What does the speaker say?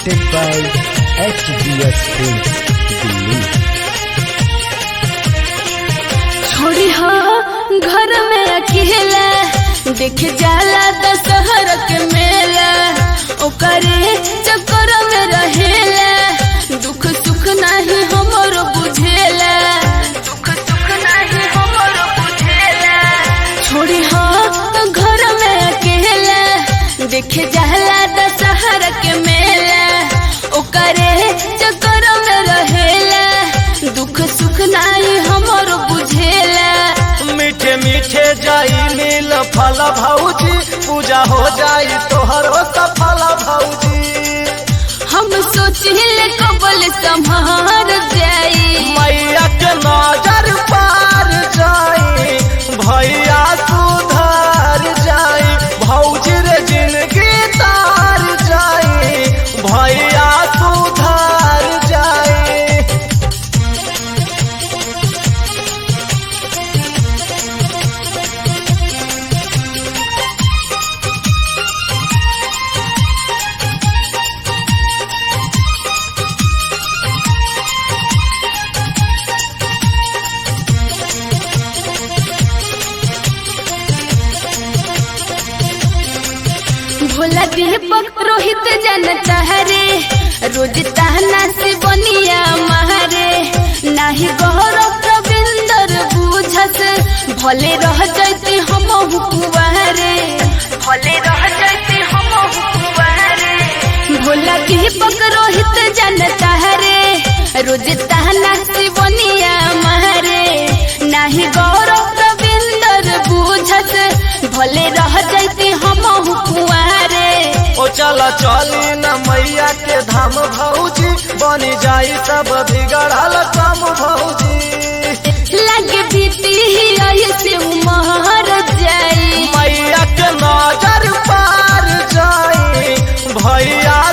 presented by HBS Films, Delhi. छोड़ी हो घर में अकेला देख जाला दशहर के मेला ओकरे चक्कर में रहेला दुख सुख नाही हमर बुझेला दुख सुख नाही हमर बुझेला छोड़ी हो घर में अकेला देख जाला दशहर के मेला ओकरे चक्कर में रहेला दुख सुख नाही हमर बुझेला मीठे मीठे जाई मिल फल भौजी पूजा हो जाई तोहरो सफल भौजी हम सोचिले कबल संभार जाई मैया के नजर पार जाई भैया सुधर जाई भौजी रे जिंदगी तार जाई भैया सुधर जाई भोला दीपक रोहित जनता हरे रोज ताना से बनिया मारे नाही गौरव रविंदर बुझस भले रह जाते हम हुकुआरे भले रह जाते हम हुकुआरे भोला दीपक रोहित जनता हरे रोज ताना से बनिया मारे नाही गौरव रविंदर बुझस भले रह जाते हम हुकुआरे ओ चला चली न मैया के धाम भौजी बनी जाई सब बिगड़ल काम भौजी लगे बीती ऐसे उमर जाई मैया के नजर पार जाई भैया